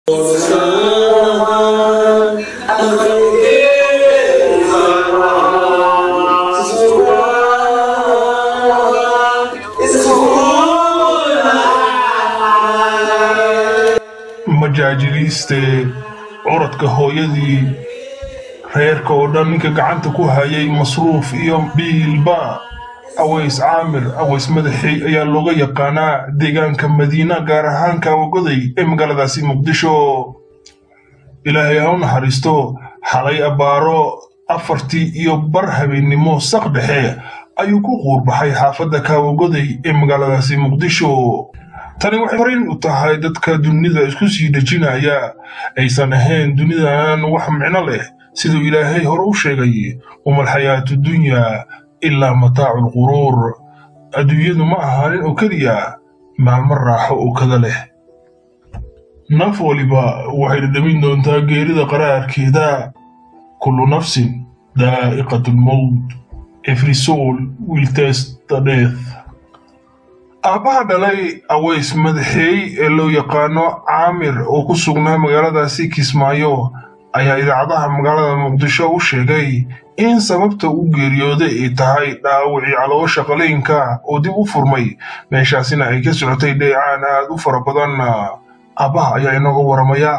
majaajiliiste curadka hooyadii reerka oo dhan ninka gacanta ku hayay masruuf iyo biilba aways caamir aways madaxey ayaa looga yaqaanaa deegaanka madiina gaar ahaan kaawagoday ee magaaladaasi muqdisho ilaahay ha u naxariisto xalay abbaaro afartii iyo bar habeennimo saq dhexe ayuu ku quurbaxay xaafadda kaawagoday ee magaaladaasi muqdisho tani waxay fariin u tahay dadka dunida isku sii dhejinaya aysan ahayn dunidan wax micno leh siduu ilaahay hore u sheegay umalxayaatu dunyaa ilaa mataacu lquruur adduunyadu ma ahaanin oo keliya maalmo raaxo oo kada leh naf waliba waxay dhadhamin doontaa geerida qaraarkeeda kullu nafsin daa'iqatu lmowt every soul will test the death aabbaha dhalay aways madaxeey ee loo yaqaano caamir oo ku sugnaa magaaladaasi kismaayo ayaa idaacadaha magaalada muqdisho u sheegay in sababta u geeriyooday ay tahay dhaawacii caloosha qaliinka oo dib u furmay meeshaasina ay ka socotay dheecaan aad u fara badan aabbaha ayaa inooga waramaya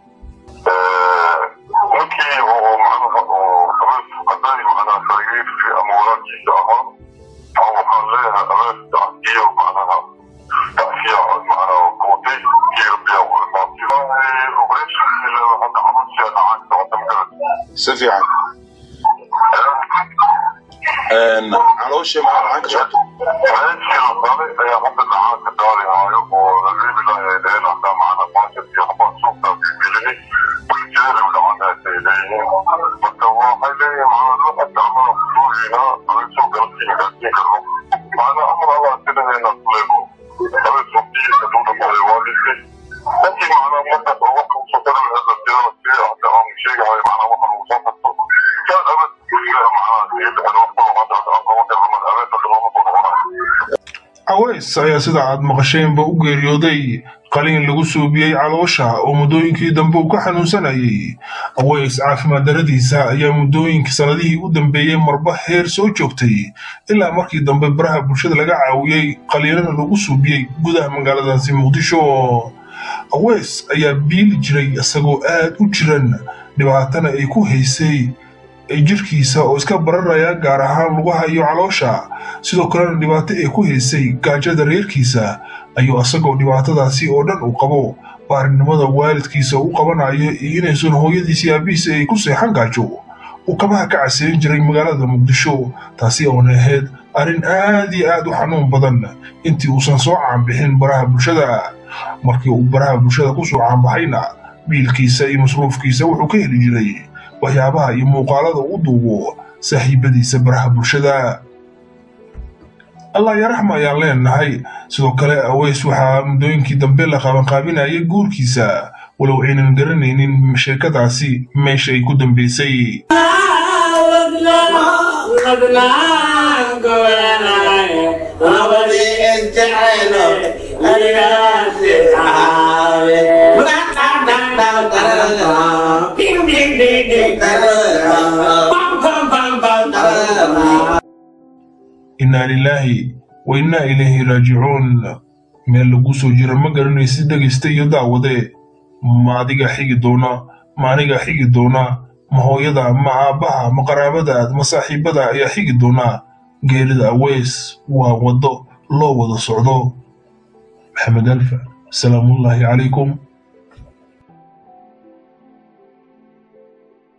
ninkii oo macnaha oo abees haday macnaha farigiisi ama walaalkiisa ahaa oo waxaan leeyahay abeesta iyo macnaha tacsiya macnaha kootay iyo biya u imaatay operation hadda camalsiya dhacay socota magarad si fiican caloosha maxaa ka socoto meeshii la qaaday ayaa hadda dhacaa ka daalihaayo oo la reebi lahay dheheen hadaa macnaha baasha iyo habaa suuqtaa bibilini buljeeri u dhacanaasay leeyihiin marka waxay leeyihiin macnaha loo adacmana kusuugiina abeesoo galabtiina gaarsiin karno macnaha amar allah sidaheena kuleego abees waqtigii kaduu dhamaaday waa lisay laakiin macnaha markaas oo wax usoo tara laheed la tirada si hadda aan sheegahay macnaha waxaan ugu soo qabto kaan abees kuliga macnaha sii dhexda wax kalo hadda aan qaban karno marka abees hadda looma soo noqonayo aways ayaa sida aad maqasheenba u geeriyooday qaliin lagu suubiyey caloosha oo muddooyinkii dambe uu ka xanuunsanayay aways caafimaad daradiisa ayaa muddooyinkii sannadihii u dambeeyey marba heer soo joogtay ilaa markii dambe baraha bulshada laga caawiyey qaliinana lagu suubiyey gudaha magaaladaasi muqdisho aways ayaa biili jiray isagoo aad u jiran dhibaatana ay ku haysay jirkiisa oo iska bararaya gaar ahaan lugaha iyo caloosha sidoo kalena dhibaato ay ku haysay gaajada reerkiisa ayuu asagoo dhibaatadaasi oo dhan uu qabo baarinimada waalidkiisa u qabanayo iyo inaysan hooyadiisi aabihiisa ay ku seexan gaajo uu kabaha ka caseyn jiray magaalada muqdisho taasi oona ahayd arrin aad iyo aad u xanuun badan intii uusan soo caanbixin baraha bulshada markii uu baraha bulshada kusoo caanbaxayna biilkiisa iyo masruufkiisa wuxuu ka heli jiray waxyaabaha iyo muuqaalada u duubo saaxiibadiisa baraha bulshada allah yaraxma ayaan leenahay sidoo kale aways waxaa muddooyinkii dambe la qabanqaabinayay guurkiisa walow aynan garanaynin sheekadaasi meesha ay ku dambaysay innaa lilaahi wa innaa ilayhi raajicuun meel lagu soo jira ma garanaysid dhegaysta iyo daawade ma adiga xigi doona ma aniga xigi doona ma hooyada ma aabbaha ma qaraabadaad ma saaxiibada ayaa xigi doona geerida aweys waa waddo loo wada socdo maxamed alfa salaamullaahi calaykum